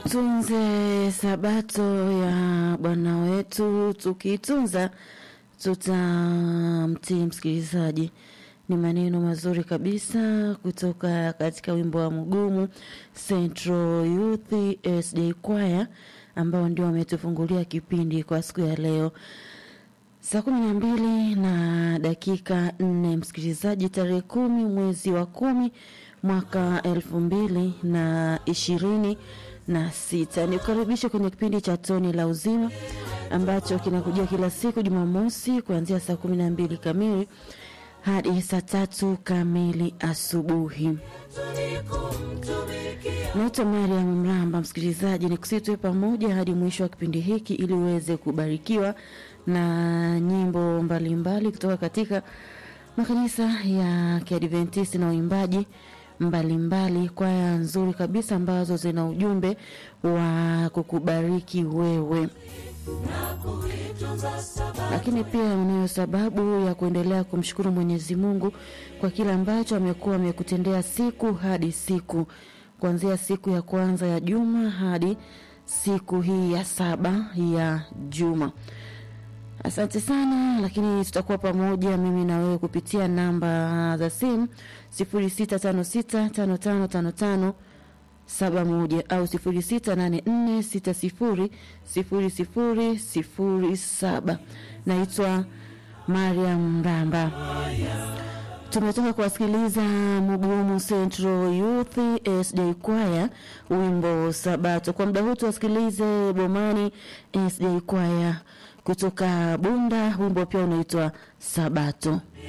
Tunze sabato ya Bwana wetu, tukiitunza tutamtii. Msikilizaji, ni maneno mazuri kabisa kutoka katika wimbo wa mgumu Central Youth SJ Choir ambao ndio wametufungulia kipindi kwa siku ya leo saa kumi na mbili na dakika nne msikilizaji, tarehe kumi mwezi wa kumi mwaka elfu mbili na ishirini na sita. Nikukaribisha kwenye kipindi cha Toni la Uzima ambacho kinakujia kila siku Jumamosi kuanzia saa kumi na mbili kamili hadi saa tatu kamili asubuhi. Naitwa Mariam Mramba. Msikilizaji, ni kusitwe pamoja hadi mwisho wa kipindi hiki ili uweze kubarikiwa na nyimbo mbalimbali mbali kutoka katika makanisa ya Kiadventisti na uimbaji mbalimbali, kwaya nzuri kabisa ambazo zina ujumbe wa kukubariki wewe lakini pia unayo sababu ya kuendelea kumshukuru Mwenyezi Mungu kwa kile ambacho amekuwa amekutendea siku hadi siku, kuanzia siku ya kwanza ya juma hadi siku hii ya saba ya juma. Asante sana, lakini tutakuwa pamoja mimi na wewe kupitia namba za simu 06565555 saba moja au sifuri sita nane nne sita sifuri sifuri sifuri sifuri saba. Naitwa Mariam Mramba. Tumetoka kuwasikiliza Mugumu Central Youth SJ Choir wimbo Sabato. Kwa muda huu tuwasikilize Bomani SJ Choir kutoka Bunda, wimbo pia unaitwa Sabato.